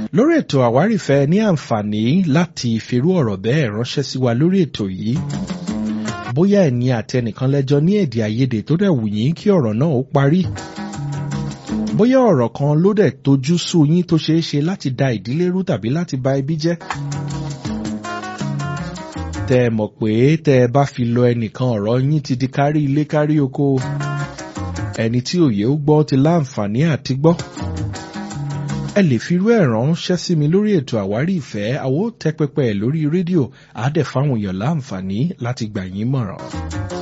lórí ètò àwárìfẹ́ ní àǹfààní láti firú ọ̀rọ̀ bẹ́ẹ̀ ránṣẹ́ sí wa lórí ètò yìí bóyá ẹ̀ní àtẹnìkan lẹ́jọ́ ní èdè àìyedè tó dẹ̀ wù yín kí ọ̀rọ̀ náà ó parí bóyá ọ̀rọ̀ kan ló dẹ̀ tojú sú yín tó ṣeé ṣe láti da ìdílé rú tàbí láti ba ẹbí jẹ́ tẹ́ ẹ mọ̀ pé tẹ́ ẹ bá fi lọ ẹnìkan ọ̀rọ̀ yín ti di kárí ilé kárí oko ẹni tí òye ó gbọ́ ti láǹfààní àti gbọ́ ẹ lè fi irú ẹ̀ ránṣẹ́ sí mi lórí ètò àwárí ìfẹ́ àwo tẹ́ pẹpẹ ẹ̀ lórí rédíò àádẹ́ fáwọn èèyàn láǹfààní láti gbà yín mọ̀ràn.